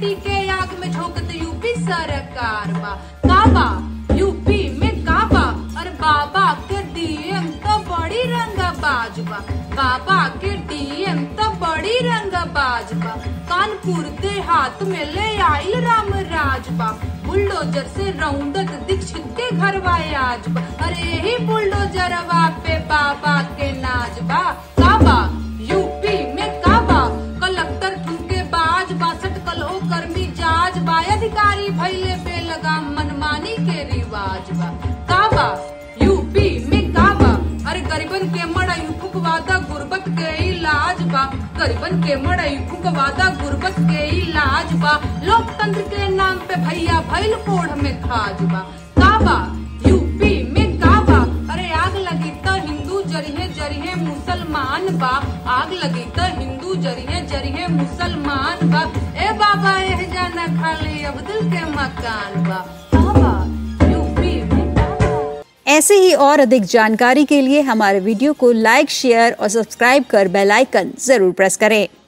माटी के आग में झोंकत यूपी सरकार बा काबा यूपी में काबा अरे बाबा के डीएम तो बड़ी रंगबाज बा बाबा के डीएम तो बड़ी रंगबाज बा कानपुर के हाथ में ले आइल राम राज बा बुलडोजर से रौंदत दीक्षित के घर आज बा अरे यही बुलडोजरवा पे बाबा के नाज बा काबा यूपी में काबा कलेक्टर ठुमके बाज बासठ कलहो कर्मी जाज बा अधिकारी भैले पे लगा मनमानी के रिवाज बा काबा यूपी में काबा अरे गरीबन के मड़ई फुकवादा गुर्बत के इलाज बा गरीबन के मड़ई फुकवादा गुर्बत के इलाज बा लोकतंत्र के नाम पे भैया भैल कोढ़ में खाज बा काबा यूपी में काबा अरे आग लगी तो हिंदू जरिहे जरिहे मुसलमान बा आग लगी तो हिंदू जरिहे जरिहे मुसलमान बा ए बाबा एह जाना खाली अब्दुल के मकान बा काबा यूपी में काबा ऐसे ही और अधिक जानकारी के लिए हमारे वीडियो को लाइक शेयर और सब्सक्राइब कर बेल आइकन जरूर प्रेस करें